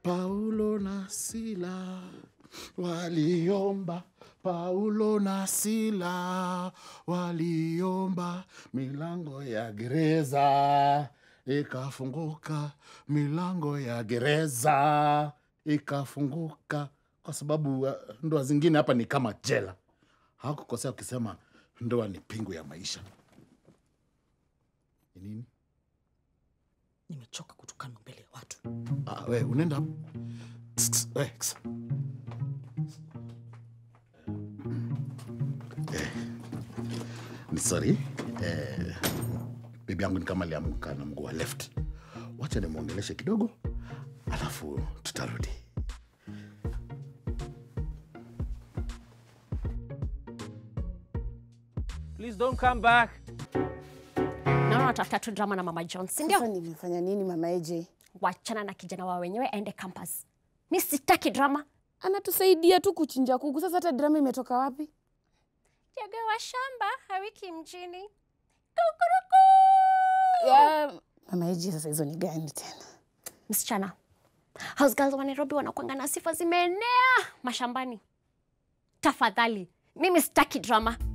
Paulo na Sila waliomba, Paulo na Sila waliomba, milango ya gereza ikafunguka, milango ya gereza ikafunguka, kwa sababu uh, ndoa zingine hapa ni kama jela. Hakukosea ukisema ndoa ni pingu ya maisha. Ni nini? Nimechoka kutukanwa mbele ya watu. Ah, we unaenda Ks, ks, we, ks. Eh, ni sorry eh, bibi yangu ni kama aliamka na mguu wa left. Wacha nimwongeleshe kidogo, alafu tutarudi. Please don't come back. naona unatafuta tu drama na mama John, si ndio? Sasa nimefanya nini mama AJ? Wachana na kijana wa wenyewe aende campus. Mi sitaki drama. Anatusaidia tu kuchinja kuku. Sasa hata drama imetoka wapi? Jage wa shamba hawiki mjini. Ya, mama AJ, sasa hizo ni gani tena? Msichana, house girls wa Nairobi wanakwanga na sifa zimeenea mashambani. Tafadhali, mimi sitaki drama.